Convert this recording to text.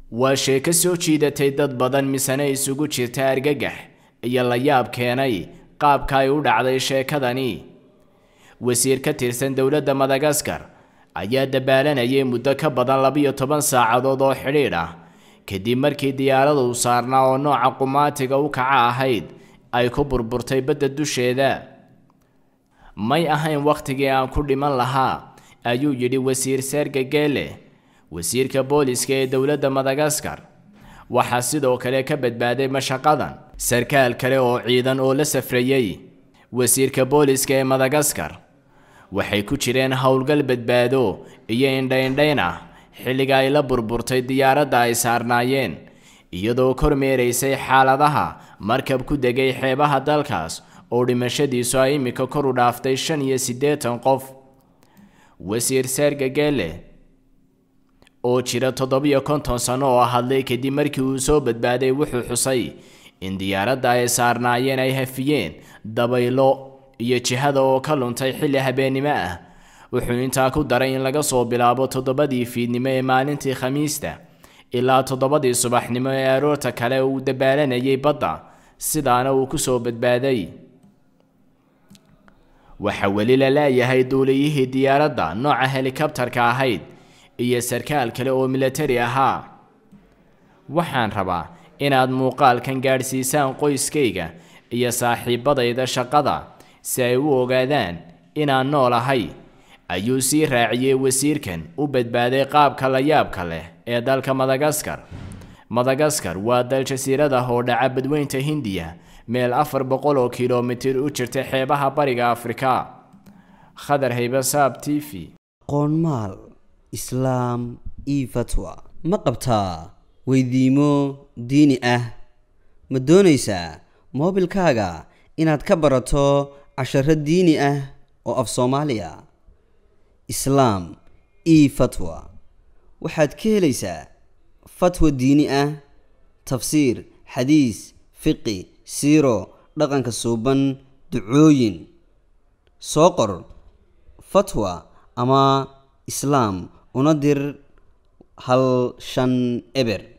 waa sheeko soo jiidatay dad badan misena isugu jirta argagax iyo la yaab keenay qaabka ay u dhacday sheekadani wasiir ka tirsan dowladda madagaskar ayaa dabaalanayay muddo ka badan labiyo toban saacadood oo xidhiidh ah kadib markii diyaaradu saarnaa oo nooca qumaatiga u kaca ahayd ay ku burburtay badda dusheeda may ahayn wakhtigii aan ku dhiman lahaa ayuu yidhi wasiir serge gele wasiirka booliska ee dowladda madagaskar waxaa sidoo kale ka badbaaday mashaqadan sarkaal kale oo ciidan oo la safrayey wasiirka booliska ee madagaskar waxay ku jireen howlgal badbaado iyo indhaindhayn ah xilliga ay la burburtay diyaaradda ay saarnaayeen iyadoo kormeeraysay xaaladaha markab ku degay xeebaha dalkaas oo dhimashadiisu ay imika kor u dhaaftay shan iyo siddeetan qof wasiir serge gele oo jira toddobiyo konton sano oo hadlay kadib markii uu soo badbaaday wuxuu xusay in diyaaradda ay saarnaayeen ay hafiyeen dabaylo iyo jihada oo ka luntay xilli habeennimo ah wuxuu intaa ku daray in laga soo bilaabo toddobadii fiidnimo ee maalintii khamiista ilaa toddobadii subaxnimo ee aroorta kale uu dabaalanayay badda sidaana uu ku soo badbaaday waxaa weli la leeyahay duuliyihii diyaaradda nooca helikabtarka ahayd iyo sarkaal kale oo milatari ahaa waxaan rabaa inaad muuqaalkan gaadhsiisaan qoyskayga iyo saaxiibadayda shaqada si ay u ogaadaan inaan noolahay ayuu sii raaciyey wasiirkan u badbaaday qaabka la yaabka leh ee dalka madagaskar madagaskar waa dal jasiirada oo dhaca badweynta hindiya meel afar boqol oo kilomitir u jirta xeebaha bariga afrika khadar haybasaab t v qoonmaal islaam io fatwa ma qabtaa weydiimo diini ah ma doonaysaa moobilkaaga inaad ka barato casharo diini ah oo af soomaaliya islaam io fatwa waxaad ka helaysaa fatwa diini ah tafsiir xadiis fiqi siiro dhaqanka suuban ducooyin soo qor fatwa ama islaam una dir hal shan eber